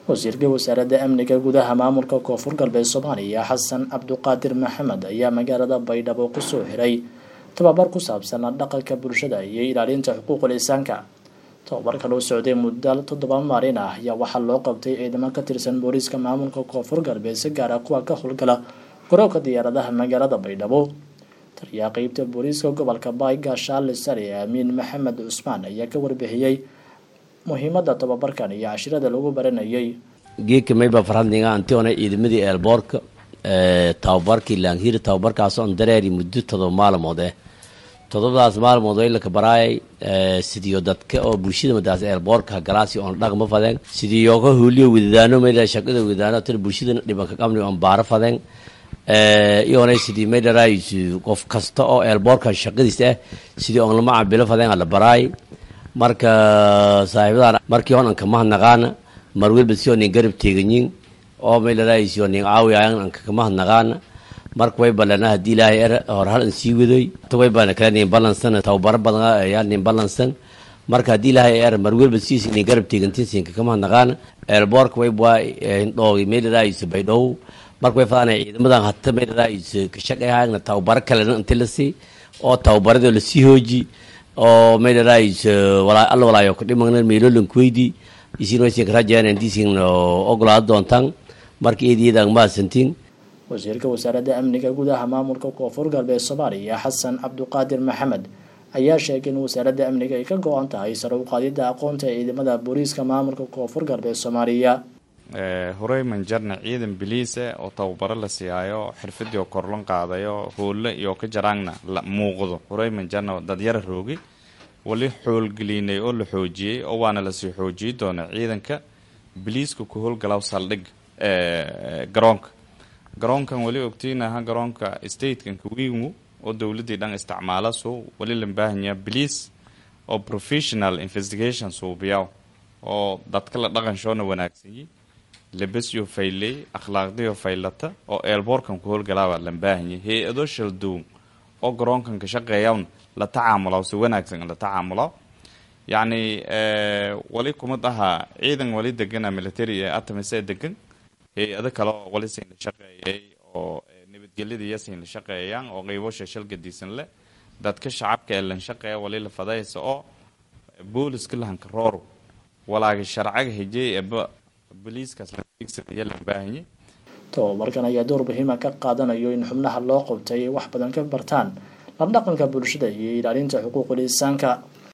wasiirka wasaaradda amniga gudaha maamulka koonfur galbeed soomaaliya xasan cabduqaadir maxamed ayaa magaalada baydhabo kusoo xiray tababar ku saabsan dhaqanka bulshada iyo ilaalinta xuquuqul insaanka tababarka loo socday muddo toddoba maalin ah ayaa waxaa loo qabtay ciidamo ka tirsan booliiska maamulka koonfur galbeed si gaar ah kuwa ka howlgala garoobka diyaaradaha magaalada baydhabo taliyaha qeybta booliiska gobolka baayga shaale sare amiin maxamed cusmaan ayaa ka warbixiyey muhiimada tababarkan iyo cashirada lagu baranayay geedka mayba farhadniga antiona ciidamadii eelboorka tababarkii laanhiri tababarkaasoon dareeri muddo todoba maalmood eh todobadaas maalmood oo ilaka baraayay sidiyo dadka oo bulshada madaas eelboorka galaasi oon dhaqma fadeen sidiyo ka hooliyo wadadaano mayda shaqada wadadaano tan bulshadana dhibanka qabni oon baaro fadeen iyoona sidii maydharaayis qof kasta oo eelboorka shaqadiis ah sidii oon lama cabilo fadeen la baraay marka saaxiibadan markii hon anka mahadnaqaana mar welba si oo nin garab teeganyin oo maydharaayis oo nin caawiyayan anka kamahadnaqaana marka way balana haddii ilaahay er hor hal an sii wadoy way bana kale nin balansan tababaro badan ayaa nin balansan marka haddii ilaahay er mar welba siis nin garab teegantin siinka kamahadnaqaana eelboorka way waa indhoogi maydharaayis baydhow marka way fadaan ciidamadan hata maydharaayis ka shaqayhaagna tababaro kalena inti lasii oo tababaradoo lasii hooji oo maydharaayis alla walaayo kudhimagna meelolankuweydi isin waysin karajeen disin ogolaado doontaan marka eediyadaan mahadsantiin wasiirka wasaaradda amniga gudaha maamulka koonfur galbeed soomaaliya xasan cabduqaadir maxamed ayaa sheegay in wasaaradda amniga ay ka go-an tahay sare u qaadidda aqoonta ciidamada booliiska maamulka koonfur galbeed soomaaliya horey manjarna ciidan biliisa oo tababaro la siiyaayo xirfadii oo korlon qaadayo hoolle iyo ka jaraangna la muuqdo horey manjarna dadyara roogay wali xoolgelinay oo la xoojiyey oo waana lasii xoojiyey doona ciidanka biliiska ku howlgalaw saldhig garoonka garoonkan wali ogtiinaha garoonka statekan kawiingu oo dowladii dhan isticmaala soo wali la baahanyaa biliis oo professional investigation suubiyaw oo dadka la dhaqanshoona wanaagsanyi labasyo fayley akhlaaqdiyo faylata oo eelboorkan ku howlgalaaba la baahanyay hay-ado shaldown oo garoonkan ka shaqeeyawn la tacaamulaw si wanaagsan la tacaamulaw yacni wali kumad ahaa ciidan wali degana military ee atamise degan hay-ado kale oo wali siin la shaqeeyay oo nabadgelyada iyo siin la shaqeeyaan oo qeybo shashal gadiisan leh dadka shacabka ee lan shaqeeya wali la fadaysa oo booliska lahanka rooro walaaga sharcaga hejey eba boliiskaas ladigsanaya la baahanyay tababarkan ayaa door muhiima ka qaadanayo in xubnaha loo qabtay ay wax badan ka bartaan la dhaqanka bulshada iyo ilaalinta xuquuqul insaanka